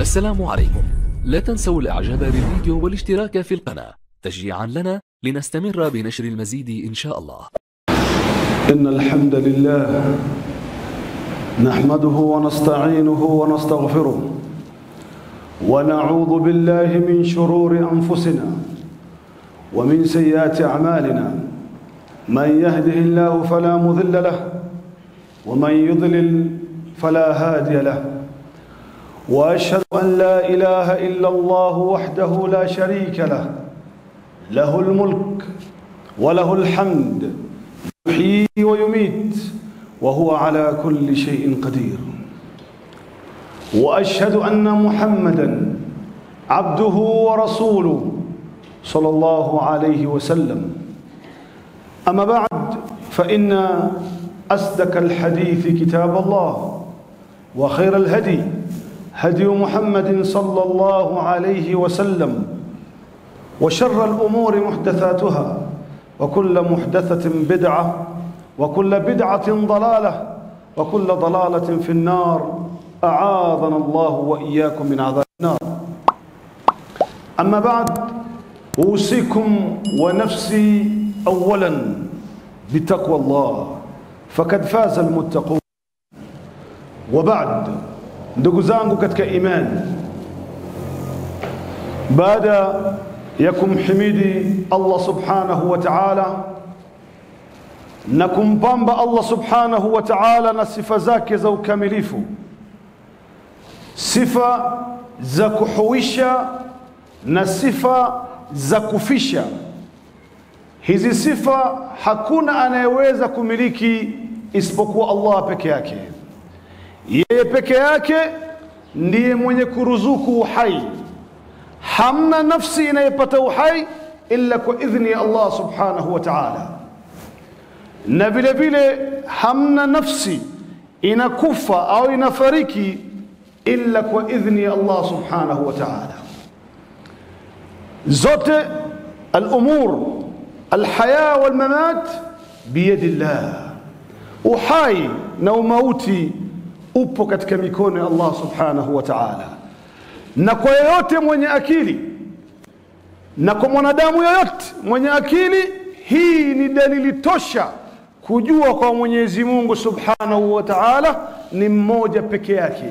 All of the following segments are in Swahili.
السلام عليكم لا تنسوا الاعجاب بالفيديو والاشتراك في القناة تشجيعا لنا لنستمر بنشر المزيد ان شاء الله إن الحمد لله نحمده ونستعينه ونستغفره ونعوذ بالله من شرور أنفسنا ومن سيئات أعمالنا من يهده الله فلا مضل له ومن يضلل فلا هادي له وأشهد أن لا إله إلا الله وحده لا شريك له له الملك وله الحمد يحيي ويميت وهو على كل شيء قدير واشهد ان محمدا عبده ورسوله صلى الله عليه وسلم اما بعد فان اصدق الحديث كتاب الله وخير الهدي هدي محمد صلى الله عليه وسلم وشر الامور محدثاتها وكل محدثة بدعة وكل بدعة ضلالة وكل ضلالة في النار أعاذنا الله وإياكم من عذاب النار أما بعد أوصيكم ونفسي أولا بتقوى الله فقد فاز المتقون وبعد ndugu zangu katika imani baada ya kumhimidi Allah subhanahu wa ta'ala na kumpamba Allah subhanahu wa ta'ala na sifa zake za ukamilifu sifa za kuhuisha na sifa za kufisha hizi sifa hakuna anayeweza kumiliki isipokuwa Allah peke yake yeye peke yake ndiye mwenye kuruzuku uhai hamna nafsi inayepata uhai illa kwa idhni ya Allah subhanahu wa ta'ala na vile vile hamna nafsi inakufa au inafariki illa kwa idhni ya Allah subhanahu wa ta'ala zote al-umur al-haya wal-mamat biyadi Allah uhai na umauti upo katika mikono ya Allah subhanahu wa ta'ala na kwa yeyote mwenye akili na kwa mwanadamu yoyote mwenye akili hii ni dalili tosha kujua kwa Mwenyezi Mungu Subhanahu wa Ta'ala ni mmoja peke yake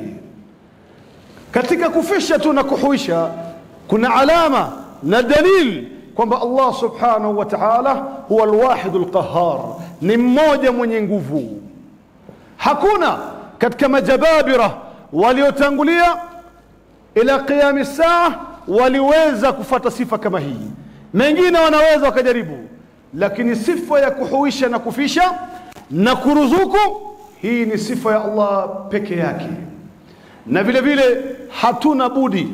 katika kufisha tu na kuhuisha kuna alama na dalili kwamba Allah Subhanahu wa Ta'ala huwa alwahid alqahhar ni mmoja mwenye nguvu hakuna katika majababira waliotangulia ila qiyami saa waliweza kufata sifa kama hii mengine wanaweza wakajaribu lakini sifa ya kuhuisha na kufisha na kuruzuku hii ni sifa ya Allah peke yake na vile vile hatuna budi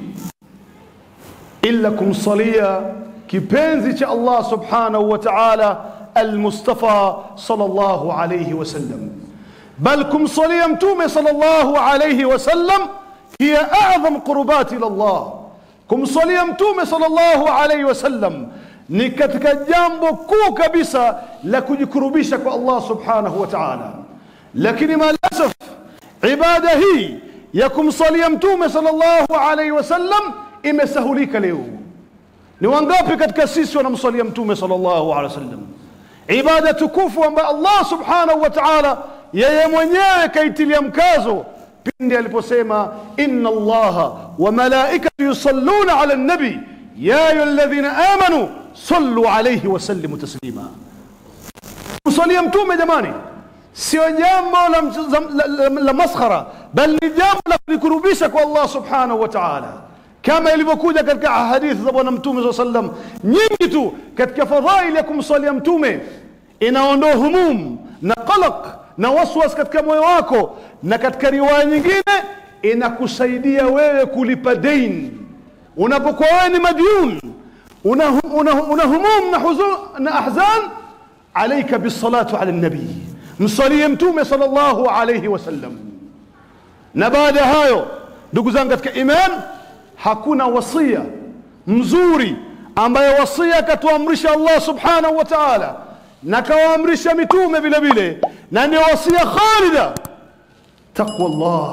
illa kumsalia kipenzi cha Allah subhanahu wa ta'ala المصطفى صلى الله عليه وسلم بل kumsalia mtume صلى الله عليه وسلم هي أعظم قربات إلى الله kumsalia mtume sallallahu alaihi wasallam ni katika jambo kuu kabisa la kujikurubisha kwa Allah subhanahu wa ta'ala lakini maalasaf ibada hii ya kumsalia mtume sallallahu alaihi wasallam imesahulika leo ni wangapi katika sisi wanamsalia mtume sallallahu alaihi wasallam ibada tukufu ambayo Allah subhanahu wa ta'ala yeye mwenyewe kaitilia mkazo pindi aliposema inna allaha wa malaikatu yusalluna ala nabi ya ayyuhalladhina amanu sallu alayhi wa sallimu taslima kusalia mtume jamani sio jambo la, la, la, la maskhara bal ni jambo la kulikurubisha kwa Allah subhanahu wa ta'ala kama ilivyokuja katika hadithi za bwana mtume saa sallam nyingi tu katika fadhaili ya kumsalia mtume inaondoa humum na qalaq na waswas katika moyo wako na katika riwaya nyingine inakusaidia wewe kulipa dain unapokuwa wewe ni madyun una, una, una humum na huzun na ahzan alaika bisalatu ala nabii msalie mtume sallallahu alayhi wasallam na baada ya hayo ndugu zangu katika iman hakuna wasia mzuri ambaye wasia akatuamrisha Allah subhanahu wa ta'ala na kawaamrisha mitume vile vile na ndio wasia khalida taqwa Allah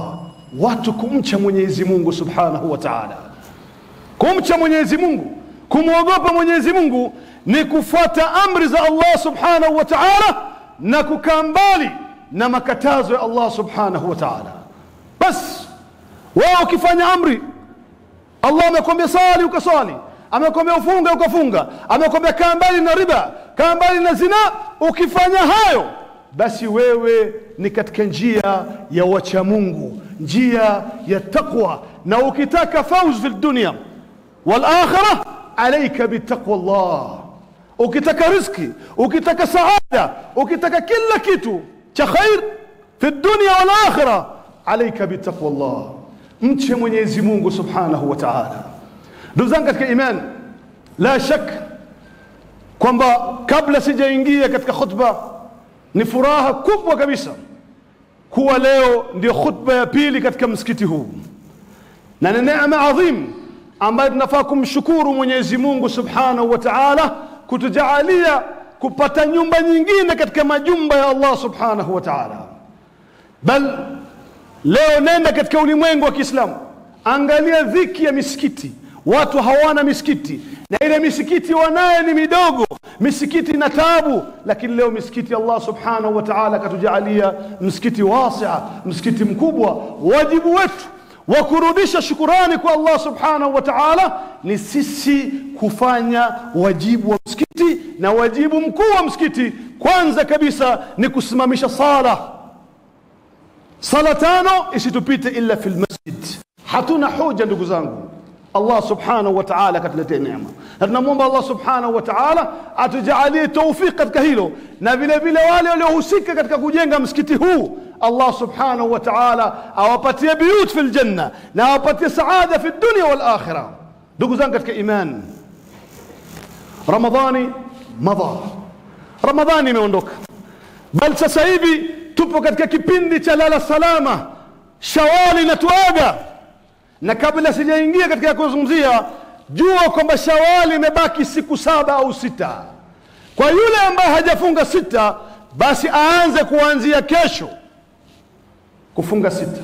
watu kumcha Mwenyezi Mungu Subhanahu wa Ta'ala. Kumcha Mwenyezi Mungu, kumwogopa Mwenyezi Mungu ni kufuata amri za Allah Subhanahu wa Ta'ala na kukaa mbali na makatazo ya Allah Subhanahu wa Ta'ala. Bas wewe ukifanya amri, Allah amekwambia sali ukaswali, amekwambia ufunge ukafunga, amekwambia kaa mbali na riba, kaa mbali na zina, ukifanya hayo basi wewe ni katika njia ya wacha Mungu, njia ya taqwa. Na ukitaka fauz fi dunya wal akhirah, alaika bitaqwa Allah. Ukitaka riziki, ukitaka saada, ukitaka kila kitu cha khair fi dunya wal akhirah, alaika bitaqwa Allah. Mche Mwenyezi Mungu subhanahu wa ta'ala. Ndugu zangu katika imani, la shak kwamba kabla sijaingia katika khutba ni furaha kubwa kabisa kuwa leo ndio khutba ya pili katika msikiti huu, na ni neema adhim ambayo tunafaa kumshukuru Mwenyezi Mungu subhanahu wa ta'ala kutujaalia kupata nyumba nyingine katika majumba ya Allah subhanahu wa ta'ala. Bal leo nenda katika ulimwengu wa Kiislamu, angalia dhiki ya misikiti, watu hawana misikiti na ile misikiti wanaye ni midogo, misikiti na taabu, lakini leo misikiti Allah subhanahu wa ta'ala akatujaalia msikiti wasia, msikiti mkubwa. Wajibu wetu wa kurudisha shukurani kwa Allah subhanahu wa ta'ala ni sisi kufanya wajibu wa msikiti, na wajibu mkuu wa msikiti kwanza kabisa ni kusimamisha sala. Sala tano isitupite illa fil masjid. Hatuna hoja ndugu zangu Allah subhanahu wa ta'ala akatuletea neema, na tunamwomba Allah subhanahu wa ta'ala atujaalie tawfik katika hilo, na vile vile wale waliohusika katika kujenga msikiti huu Allah subhanahu wa ta'ala awapatie biyut fil janna na awapatie saada fi dunya wal akhirah. Ndugu zangu katika iman, Ramadhani madha, Ramadhani imeondoka, bal sasa hivi tupo katika kipindi cha lala salama, Shawali inatuaga na kabla sijaingia katika kuzungumzia, jua kwamba Shawali imebaki siku saba au sita. Kwa yule ambaye hajafunga sita, basi aanze kuanzia kesho kufunga sita.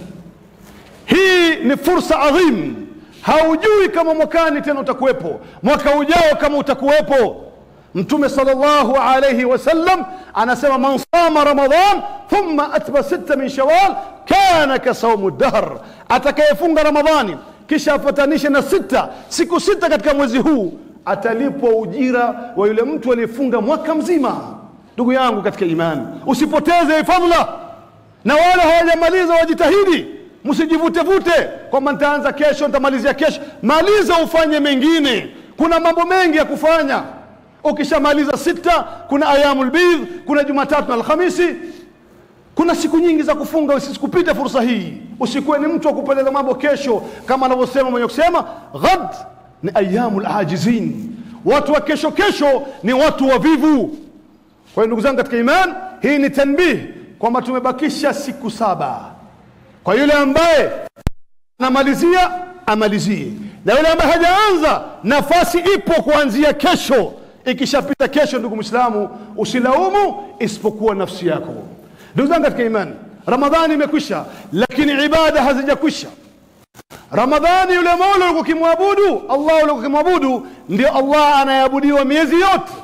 Hii ni fursa adhim, haujui kama mwakani tena utakuwepo, mwaka ujao kama utakuwepo. Mtume sallallahu alayhi wasallam anasema man sama ramadan thumma atba sita min shawal kana kasaumu dahr, atakayefunga Ramadhani kisha afatanishe na sita siku sita katika mwezi huu atalipwa ujira wa yule mtu aliyefunga mwaka mzima. Ndugu yangu katika imani, usipoteze fadhila, na wale hawajamaliza wajitahidi, msijivutevute kwamba nitaanza kesho, nitamalizia kesho. Maliza ufanye mengine, kuna mambo mengi ya kufanya. Ukishamaliza sita, kuna ayamul bidh, kuna Jumatatu na Alhamisi, kuna siku nyingi za kufunga. Usikupite fursa hii, usikuwe ni mtu wa kupeleka mambo kesho, kama anavyosema mwenye kusema ghad ni ayamul ajizin, watu wa kesho kesho ni watu wavivu. Kwa hiyo ndugu zangu katika iman, hii ni tanbih kwamba tumebakisha siku saba. Kwa yule ambaye anamalizia amalizie, na yule ambaye hajaanza, nafasi ipo kuanzia kesho. Ikishapita kesho, ndugu Muislamu, usilaumu isipokuwa nafsi yako. Ndugu zangu katika imani, Ramadhani imekwisha, lakini ibada hazijakwisha. Ramadhani, yule Mola ulikuwa ukimwabudu Allah, ulikuwa ukimwabudu ndio Allah anayeabudiwa miezi yote,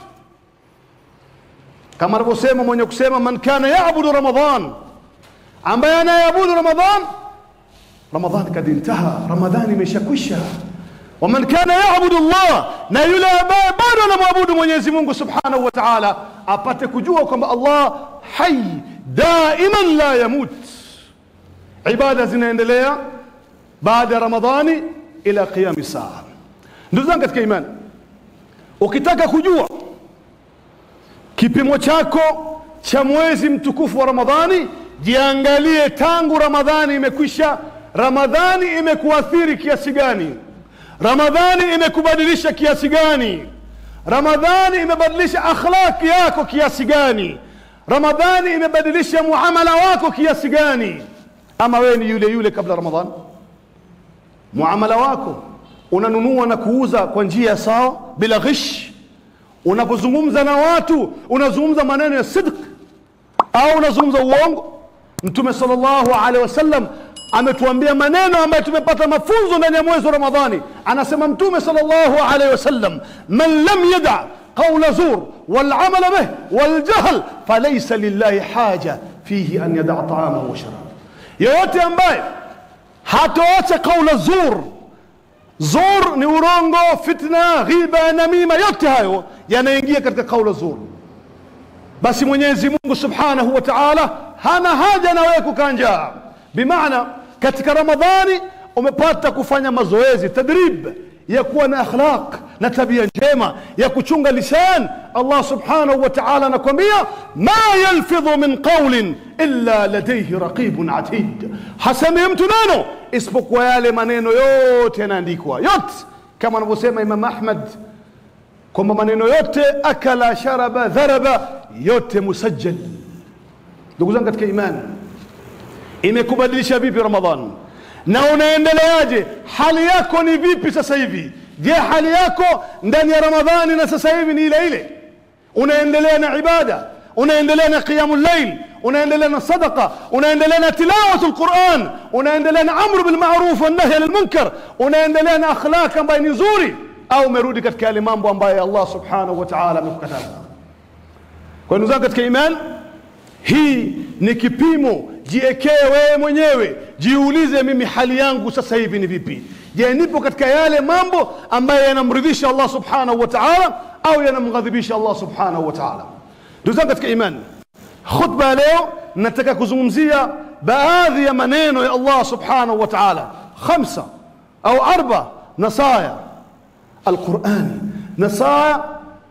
kama anavyosema mwenye kusema man kana yaabudu Ramadhan, ambaye anayeabudu Ramadhan, Ramadhani kad intaha, Ramadhani imeshakwisha. Waman kana yaabudu Allah, na yule ambaye bado anamwabudu Mwenyezi Mungu subhanahu wa ta'ala, apate kujua kwamba Allah hai daiman la yamut. Ibada zinaendelea baada ya Ramadhani ila qiyami saa. Ndugu zangu katika imani, ukitaka kujua kipimo chako cha mwezi mtukufu wa Ramadhani, jiangalie tangu Ramadhani imekwisha, Ramadhani imekuathiri kiasi gani? Ramadhani imekubadilisha kiasi gani? Ramadhani imebadilisha akhlaki yako kiasi gani? Ramadhani imebadilisha muamala wako kiasi gani? Ama wewe ni yule yule kabla Ramadhani? Muamala wako unanunua na kuuza kwa njia sawa bila ghish? Unapozungumza na watu unazungumza maneno ya sidq au unazungumza uongo? Mtume sallallahu alaihi wasallam ametuambia maneno ambayo tumepata mafunzo ndani ya mwezi wa ramadhani anasema mtume sallallahu alaihi wasallam man lam yada qaula zur walamala bih waljahl falaysa lillahi haja fihi an yadaa taamahu wa sharab yoyote ambaye hatoacha qaula zur zur ni urongo fitna ghiba namima yote hayo yanaingia katika qaula zur basi mwenyezi mungu subhanahu wa taala hana haja na wewe kukaa njaa bimaana katika ramadhani umepata kufanya mazoezi tadrib ya kuwa na akhlaq na tabia njema ya kuchunga lisan allah subhanahu wa taala anakwambia ma yalfidhu min qaulin illa ladaihi raqibun atid hasemi mtu neno isipokuwa yale maneno yote yanaandikwa yote kama anavyosema imam ahmad kwamba maneno yote akala sharaba dharaba yote musajjal ndugu zangu katika imani imekubadilisha vipi ramadhan na unaendeleaje hali yako ni vipi sasa hivi je hali yako ndani ya ramadhani na sasa hivi ni ile ile unaendelea na ibada unaendelea na qiyamu llail unaendelea na sadaqa unaendelea na tilawatu lquran unaendelea na amru bilmaruf wannahi ani lmunkar unaendelea na akhlaq ambayo ni nzuri au umerudi katika yale mambo ambayo allah subhanahu wa taala amekukataza kwa ndugu zangu katika iman hii ni kipimo jiekee wewe mwenyewe jiulize mimi hali yangu sasa hivi ni vipi je nipo katika yale mambo ambayo yanamridhisha allah subhanahu wa taala au yanamghadhibisha allah subhanahu wa taala ndugu zangu katika imani khutba ya leo nataka kuzungumzia baadhi ya maneno ya allah subhanahu wa taala khamsa au arba nasaya alqurani nasaya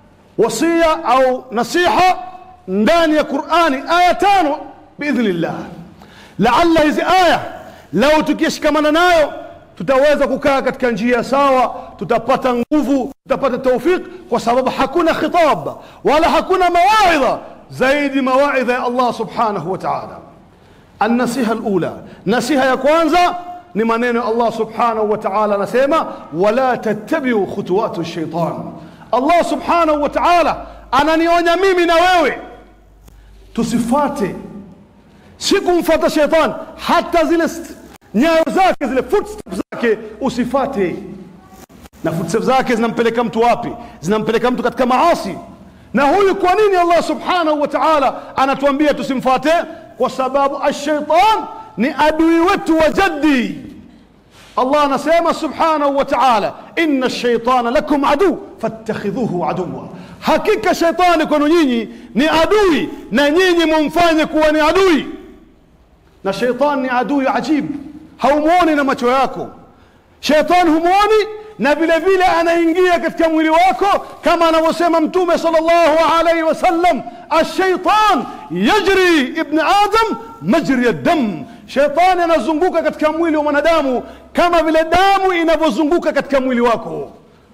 wasia au nasiha ndani ya qurani aya tano biidhnillah laalla hizi aya lau tukishikamana nayo tutaweza kukaa katika njia sawa tutapata nguvu tutapata taufiq kwa sababu hakuna khitab wala hakuna mawaidha zaidi mawaidha ya allah subhanahu wa taala النصيحة الأولى نصيحة يا كwanza ni maneno Allah subhanahu wa ta'ala anasema wala tattabi'u khutuwati shaitan Allah subhanahu wa ta'ala ananionya mimi na wewe tusifate si kumfata shaitan hata zile st- nyayo zake zile footsteps zake usifate na footsteps zake zinampeleka mtu wapi zinampeleka mtu katika maasi na huyu kwa nini Allah subhanahu wa ta'ala anatuambia tusimfate kwa sababu ashaitan ni adui wetu wa jaddi Allah anasema subhanahu wa ta'ala inna ash-shaytana lakum adu fattakhidhuhu aduwa hakika shaitani kwenu nyinyi ni adui na nyinyi mumfanye kuwa ni adui na shaitani ni adui ajibu haumuoni na macho yako shaitani humuoni na vile vile anaingia katika mwili wako kama anavyosema mtume sallallahu alaihi wasallam ashaitan yajri ibn adam majri dam shaitani anazunguka katika mwili wa mwanadamu kama vile damu inavyozunguka katika mwili wako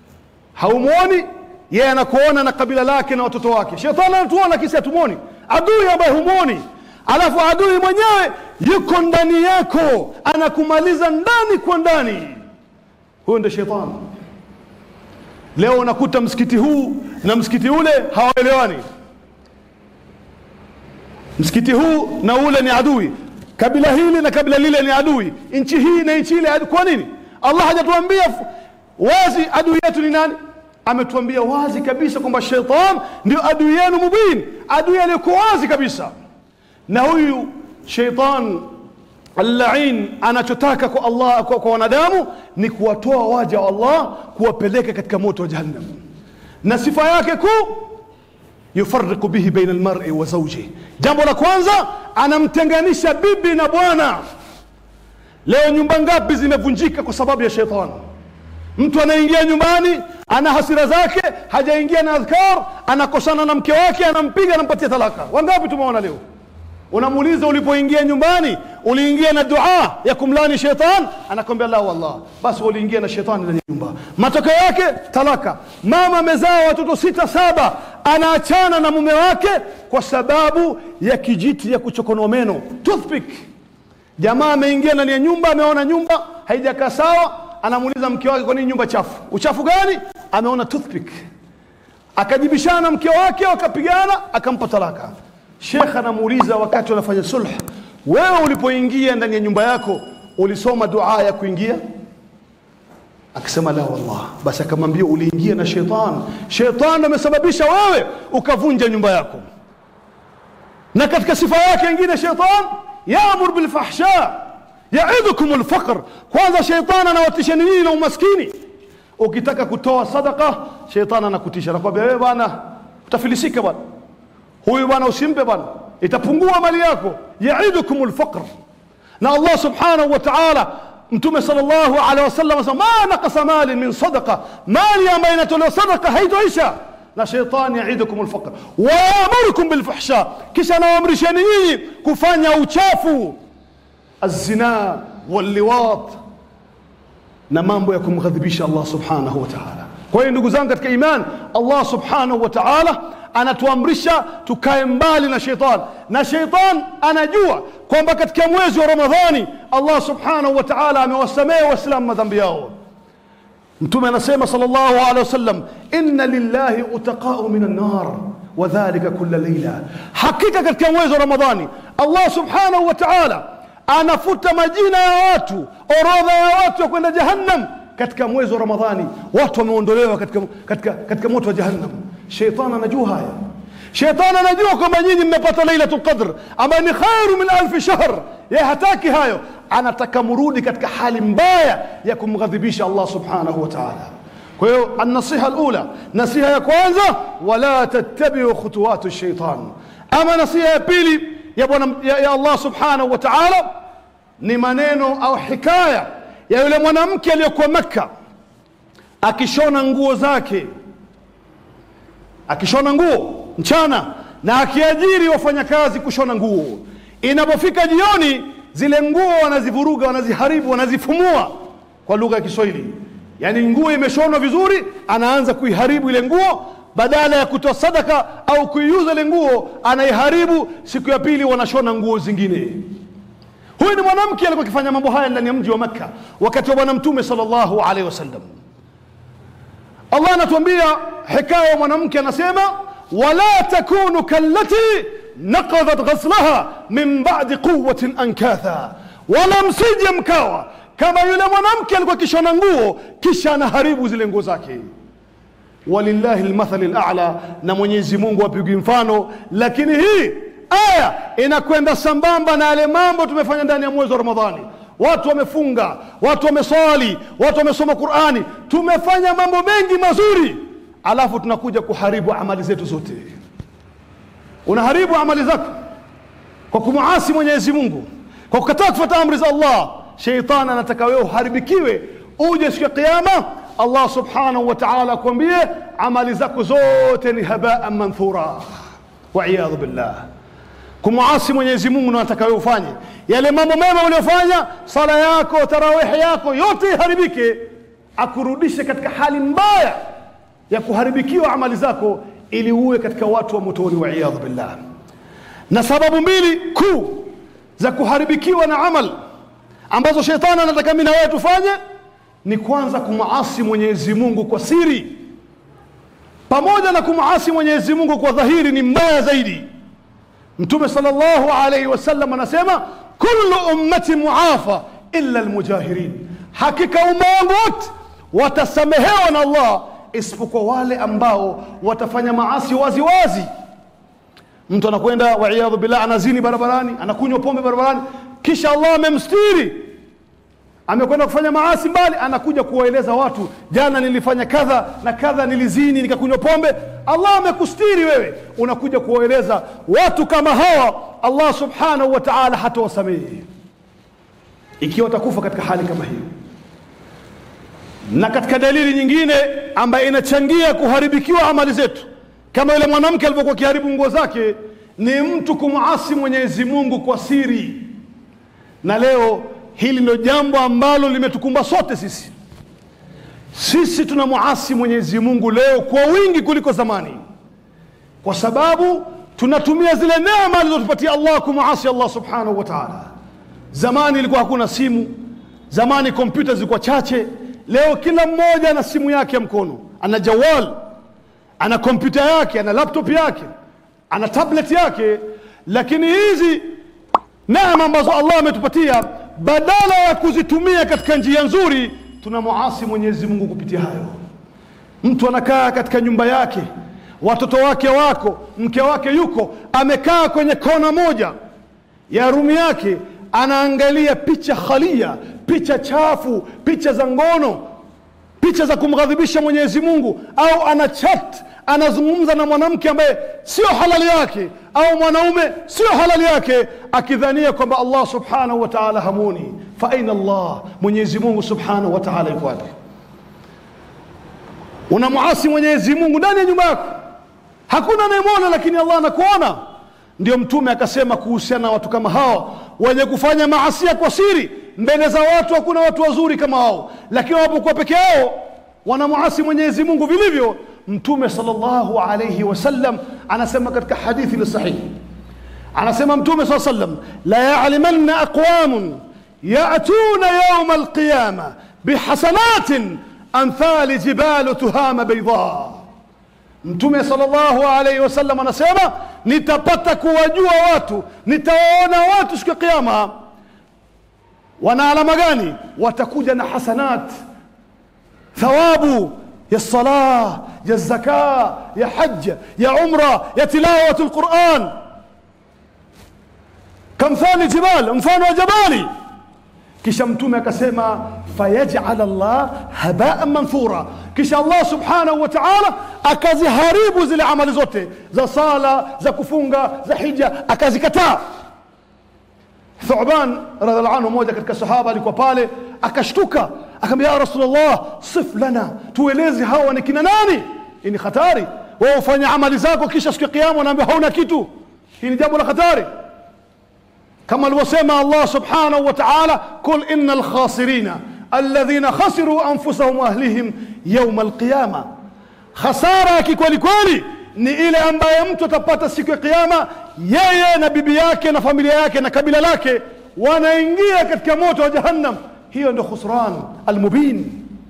haumwoni yeye anakuona na kabila lake na watoto wake shetani anatuona kisi hatumwoni adui ambaye humwoni alafu adui mwenyewe yuko ndani yako anakumaliza ndani kwa ndani huyo ndio shetani leo unakuta msikiti huu na msikiti ule hawaelewani msikiti huu na ule ni adui kabila hili na kabila lile ni adui nchi hii na nchi ile adui. kwa nini allah hajatuambia f- wazi adui yetu ni nani ametuambia wazi kabisa kwamba shaitan ndio adui yenu mubin adui aliyekuwa wazi kabisa na huyu shaitan allain anachotaka kwa allah kwa, kwa wanadamu ni kuwatoa waja wa allah kuwapeleka katika moto wa jahannam na sifa yake kuu yufariqu bihi baina almar'i wa zawjihi jambo la kwanza anamtenganisha bibi na bwana leo nyumba ngapi zimevunjika kwa sababu ya shetani mtu anaingia nyumbani ana hasira zake hajaingia na adhkar anakosana na mke wake anampiga anampatia talaka wangapi tumeona leo unamuuliza ulipoingia nyumbani uliingia na dua ya kumlani shetani anakwambia la wallah basi uliingia na shetani ndani ya nyumba matokeo yake talaka mama amezaa watoto sita saba anaachana na mume wake kwa sababu ya kijiti ya kuchokonoa meno toothpick jamaa ameingia ndani ya nyumba ameona nyumba haijakaa sawa anamuuliza mke wake kwa nini nyumba chafu uchafu gani ameona toothpick akajibishana na mke wake wakapigana akampa talaka shekh anamuuliza wakati wanafanya sulh wewe ulipoingia ndani ya nyumba yako ulisoma dua ya kuingia akasema la wallah basi akamwambia uliingia na shetani shetani amesababisha wewe ukavunja nyumba yako na katika sifa yake ingine sheitan yaamur bilfahsha yaidukum lfaqr kwanza shetani anawatishani nyinyi na umaskini ukitaka kutoa sadaka shetani anakutisha anakwambia wewe bwana utafilisika bwana huyu bwana usimpe bwana itapungua mali yako yaidukum lfaqr na allah subhanahu wa taala mtume sallallahu alaihi wasallam asema ma naqasa malin min sadaqa mali ambayo inatolewa sadaka haitoisha na shetani yaidukum alfaqr wa yaamurukum bilfahsha kisha anawaamrisheni nyinyi kufanya uchafu الزنا واللواط na mambo ya kumghadhibisha Allah subhanahu wa ta'ala. Kwa hiyo ndugu zangu katika iman, Allah subhanahu wa ta'ala anatuamrisha tukae mbali na sheitan, na sheitan anajua kwamba katika mwezi wa Ramadhani Allah subhanahu wa ta'ala amewasamehe Waislamu madhambi yao. Mtume anasema sallallahu alaihi wasallam, inna lillahi utaqau min annar wa dhalika kulla leila, hakika katika mwezi wa Ramadhani Allah subhanahu wa ta'ala anafuta majina ya watu, orodha ya watu wa kwenda jahannam katika mwezi wa Ramadhani. Watu wameondolewa katika, katika, katika moto wa jahannam. Shetani anajua haya. Shetani anajua kwamba nyinyi mmepata Lailatul Qadr ambayo ni khairu min alfi shahr. Yeye hataki hayo, anataka murudi katika hali mbaya ya kumghadhibisha Allah subhanahu wa ta'ala. Kwa hiyo an-nasiha al-ula, nasiha ya kwanza, wala tattabi'u khutuwati shaitan. Ama nasiha ya pili ya, bwana, ya, ya Allah subhanahu wa ta'ala ni maneno au hikaya ya yule mwanamke aliyokuwa Makka akishona nguo zake, akishona nguo mchana na akiajiri wafanyakazi kushona nguo. Inapofika jioni, zile nguo wanazivuruga, wanaziharibu, wanazifumua kwa lugha ya Kiswahili. Yaani nguo imeshonwa vizuri, anaanza kuiharibu ile nguo badala ya kutoa sadaka au kuiuza ile nguo anaiharibu. Siku ya pili wanashona nguo zingine. Huyu ni mwanamke alikuwa akifanya mambo haya ndani ya mji wa Makka wakati wa Bwana Mtume sallallahu alaihi wasallam. Allah anatuambia hikaya ya mwanamke, anasema wala takunu kallati naqadhat ghaslaha min ba'di quwwatin ankatha, wala msije mkawa kama yule mwanamke alikuwa akishona nguo kisha anaharibu zile nguo zake walillahi lmathali lala, na Mwenyezi Mungu apigwi mfano. Lakini hii aya inakwenda sambamba na yale mambo tumefanya ndani ya mwezi wa Ramadhani. Watu wamefunga, watu wameswali, watu wamesoma Qurani, tumefanya mambo mengi mazuri, alafu tunakuja kuharibu amali zetu zote. Unaharibu amali zako kwa kumuasi Mwenyezi Mungu, kwa kukataa kufuata amri za Allah. Sheitani anataka wewe uharibikiwe, uje siku ya Kiyama Allah subhanahu wa ta'ala akwambie amali zako zote ni habaan manthura, waiyadhu billah. Kumuasi Mwenyezi Mungu ndo anataka wewe ufanye yale mambo mema uliyofanya, sala yako, tarawihi yako yote iharibike, akurudishe katika hali mbaya ya kuharibikiwa amali zako, ili uwe katika watu wa motoni, waiyadhu billah. Na sababu mbili kuu za kuharibikiwa na amal ambazo shetani anataka mimi na wewe tufanye ni kwanza kumuasi Mwenyezi Mungu kwa siri, pamoja na kumuasi Mwenyezi Mungu kwa dhahiri ni mbaya zaidi. Mtume sallallahu alayhi wasallam anasema kullu ummati muafa illa almujahirin, hakika umma wangu wote watasamehewa na Allah isipokuwa wale ambao watafanya maasi wazi wazi. Mtu anakwenda waiyadhu billah, anazini barabarani, anakunywa pombe barabarani, kisha Allah amemstiri amekwenda kufanya maasi mbali, anakuja kuwaeleza watu, jana nilifanya kadha na kadha, nilizini, nikakunywa pombe. Allah amekustiri wewe, unakuja kuwaeleza watu kama hawa. Allah subhanahu wa ta'ala hatawasamehe ikiwa watakufa katika hali kama hiyo. Na katika dalili nyingine ambayo inachangia kuharibikiwa amali zetu, kama yule mwanamke alivyokuwa akiharibu nguo zake, ni mtu kumuasi Mwenyezi Mungu kwa siri, na leo hili ndio jambo ambalo limetukumba sote sisi. Sisi tunamuasi Mwenyezi Mungu leo kwa wingi kuliko zamani, kwa sababu tunatumia zile neema alizotupatia Allah kumuasi Allah subhanahu wa ta'ala. Zamani ilikuwa hakuna simu, zamani kompyuta zilikuwa chache. Leo kila mmoja ana simu yake ya mkono, ana jawal, ana kompyuta yake, ana laptop yake, ana tablet yake, lakini hizi neema ambazo Allah ametupatia badala ya kuzitumia katika njia nzuri tunamuasi mwenyezi mungu kupitia hayo mtu anakaa katika nyumba yake watoto wake wako mke wake yuko amekaa kwenye kona moja ya rumi yake anaangalia picha khalia picha chafu picha za ngono picha za kumghadhibisha mwenyezi mungu au ana chat anazungumza na mwanamke ambaye sio halali yake au mwanaume sio halali yake akidhania kwamba allah subhanahu wa taala hamuni fa aina allah mwenyezi mungu subhanahu wa taala yuko wapi unamuasi mwenyezi mungu ndani ya nyumba yako hakuna anayemwona lakini allah anakuona ndio mtume akasema kuhusiana na watu kama hawa wenye kufanya maasia kwa siri mbele za watu hakuna watu wazuri kama hao lakini wanapokuwa peke yao wanamuasi mwenyezi mungu vilivyo mtume salllahu alaihi wasallam anasema katika hadithi ni sahihi anasema mtume saa sallam la yalimanna aqwamun yatuna yauma alqiyama bihasanatin amthali jibalu tuhama baidha mtume salllahu alaihi wasallam anasema nitapata kuwajua watu nitawaona watu siku ya kiama wana alama gani watakuja na hasanat thawabu ya salah ya zaka ya haja ya umra ya tilawatu lquran kamthali jibal mfano wa jabali kisha mtume akasema fayajal Allah habaan manthura, kisha Allah subhanahu wa ta'ala akaziharibu zile amali zote za sala za kufunga za hija akazikataa. Thuban radhiallahu anhu, mmoja katika sahaba alikuwa pale, akashtuka akamwambia, ya Rasulullah, sif lana, tueleze hawa ni kina nani? Hii ni hatari. Wewe ufanya amali zako kisha siku ya kiyama unaambia hauna kitu. Hii ni jambo la hatari. كما الوسيمة الله سبحانه وتعالى قل إن الخاسرين الذين خسروا أنفسهم وأهلهم يوم القيامة خسارة كيكولي كولي ni ile ambaye mtu atapata siku ya kiyama yeye na bibi yake na familia yake na kabila lake wanaingia katika moto wa jahannam hiyo ndio khusran almubin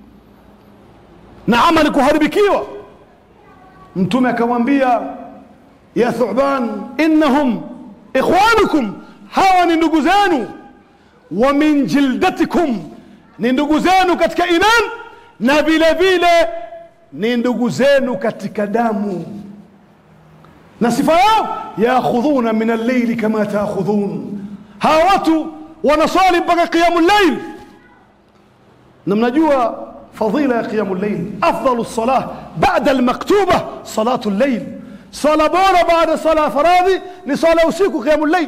na amali kuharibikiwa mtume akamwambia ya thuban innahum ikhwanukum hawa ni ndugu zenu wa min jildatikum ni ndugu zenu katika iman na vile vile ni ndugu zenu katika damu na sifa yao yakhudhuna min alleili kama taakhudhun hawa watu wanaswali mpaka qiyamu llail na mnajua fadila ya qiyamu llail afdalu lsalah bada almaktuba salatu llail sala bora baada sala faradhi ni sala usiku qiyamu llail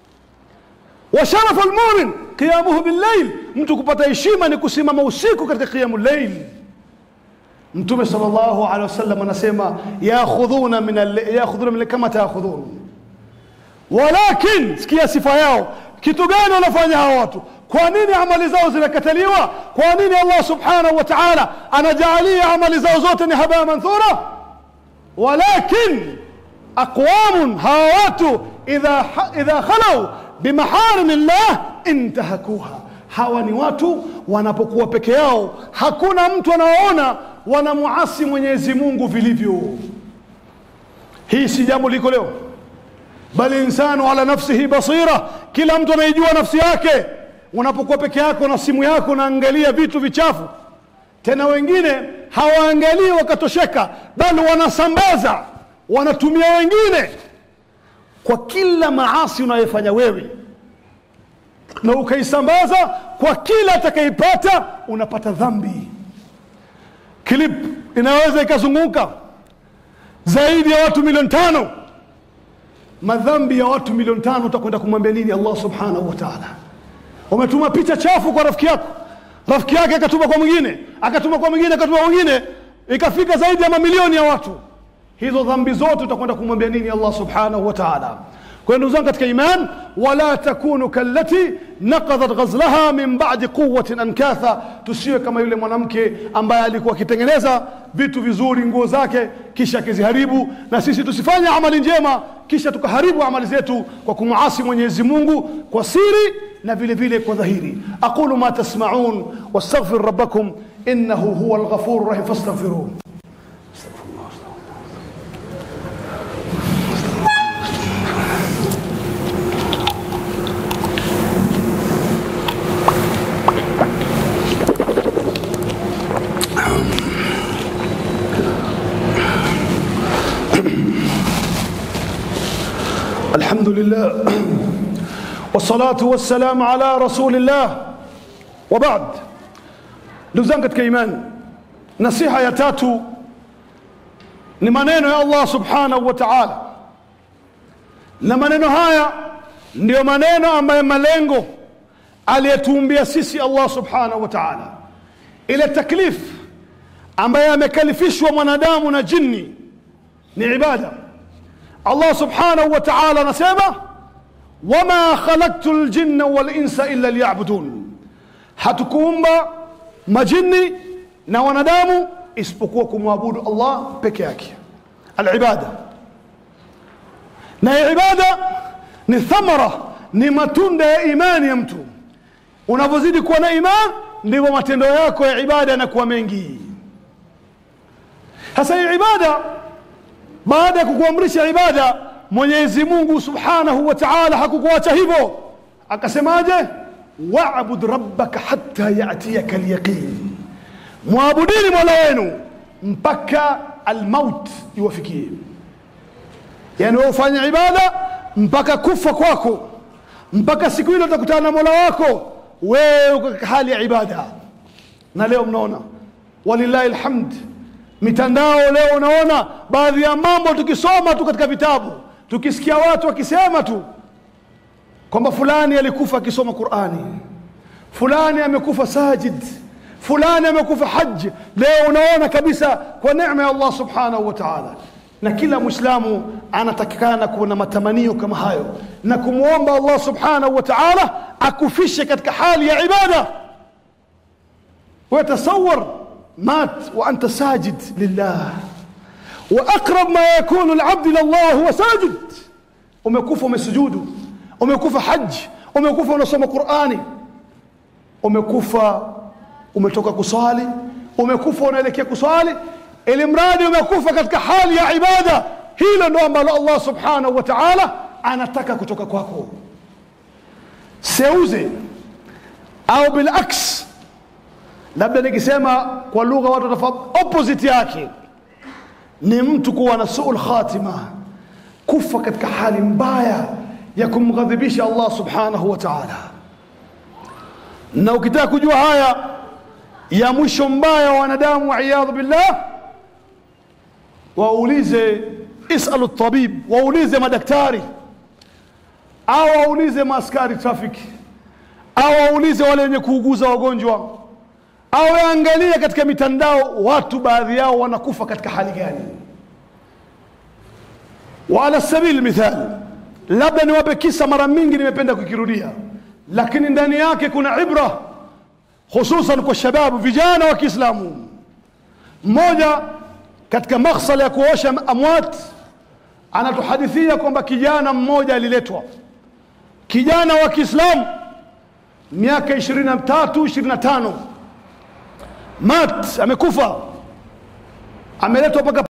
وشرف المؤمن قيامه بالليل mtu kupata heshima ni kusimama usiku katika qiyamu llail mtume sallallahu alaihi wasallam anasema yakhudhuna min yakhudhuna min kama taakhudhun walakin sikia sifa yao kitu gani wanafanya hawa watu kwa nini amali zao zinakataliwa kwa nini allah subhanahu wa ta'ala anajaalia amali zao zote ni habaa manthura walakin aqwamun hawa watu idha idha khalau bimaharimi llah intahakuha hawa ni watu wanapokuwa peke yao hakuna mtu anawaona wanamuasi mwenyezi mungu vilivyo hii si jambo liko leo bal insanu ala nafsihi basira kila mtu anaijua nafsi yake unapokuwa peke yako na simu yako unaangalia vitu vichafu tena wengine hawaangalii wakatosheka bali wanasambaza wanatumia wengine kwa kila maasi unayofanya wewe na ukaisambaza kwa kila atakaipata unapata dhambi clip inaweza ikazunguka zaidi ya watu milioni tano madhambi ya watu milioni tano utakwenda kumwambia nini allah subhanahu wa taala umetuma picha chafu kwa rafiki yako rafiki yake akatuma kwa mwingine akatuma kwa mwingine akatuma kwa mwingine ikafika zaidi ya mamilioni ya watu hizo dhambi zote utakwenda kumwambia nini allah subhanahu wa taala kwa hiyo ndugu zangu katika iman wala takunu kallati naqadhat ghazlaha min ba'di quwwatin ankatha tusiwe kama yule mwanamke ambaye alikuwa akitengeneza vitu vizuri nguo zake kisha akiziharibu na sisi tusifanye amali njema kisha tukaharibu amali zetu kwa kumuasi mwenyezi mungu kwa siri na vile vile kwa dhahiri aqulu ma tasmaun wastaghfir rabbakum innahu huwa alghafur rahim fastaghfiruh لله والصلاة والسلام على رسول الله وبعد ndugu zangu katika imani nasiha ya tatu ni maneno ya allah subhanahu wa taala na maneno haya ndiyo maneno ambayo malengo aliyetuumbia sisi allah subhanahu wa taala ile taklif ambaye amekalifishwa mwanadamu na jini ni ibada allah subhanahu wa taala anasema wama khalaqtu ljinna walinsa illa liyabudun hatukuumba majini na wanadamu isipokuwa kumwabudu allah peke yake alibada na ibada ni thamara ni matunda ya imani ya mtu unavyozidi kuwa na iman ndivyo matendo yako ya ibada yanakuwa mengi sasa hii ibada baada ya kukuamrisha ibada mwenyezi mungu subhanahu wa taala hakukuacha hivyo akasemaje wabud rabbaka hatta yatiyaka lyaqin mwabudini mola wenu mpaka almaut iwafikie yani wewe ufanye ibada mpaka kufa kwako mpaka siku ile utakutana na mola wako wewe uko katika hali ya ibada na leo mnaona walillahi alhamd mitandao leo unaona baadhi ya mambo tukisoma tu katika vitabu tukisikia watu wakisema tu kwamba fulani alikufa akisoma qurani fulani amekufa sajid fulani amekufa haji leo unaona kabisa kwa neema ya allah subhanahu wa taala na kila mwislamu anatakikana kuwa na matamanio kama hayo na kumwomba allah subhanahu wa taala akufishe katika hali ya ibada ويتصور مات وأنت ساجد لله وأقرب ما يكون العبد إلى الله هو ساجد umekufa umesujudu umekufa haji umekufa unasoma qurani umekufa umetoka kuswali umekufa unaelekea kuswali ili mradi umekufa katika hali ya ibada hilo ndo ambalo allah subhanahu wa taala anataka kutoka kwako seuze au bilaks labda nikisema kwa lugha watu watafahamu opposite yake ni mtu kuwa na suul khatima kufa katika hali mbaya ya kumghadhibisha allah subhanahu wa taala na ukitaka kujua haya ya mwisho mbaya wa wanadamu waiyadhu billah waulize isalu tabib waulize madaktari au waulize maaskari trafiki au waulize wale wenye kuuguza wagonjwa au angalie katika mitandao watu baadhi yao wanakufa katika hali gani waala sabili mithal labda niwape kisa mara mingi nimependa kukirudia lakini ndani yake kuna ibra hususan kwa shababu vijana wa kiislamu mmoja katika makhsala ya kuosha amwat anatuhadithia kwamba kijana mmoja aliletwa kijana wa kiislamu miaka 23 25 mat amekufa ameletwa mpaka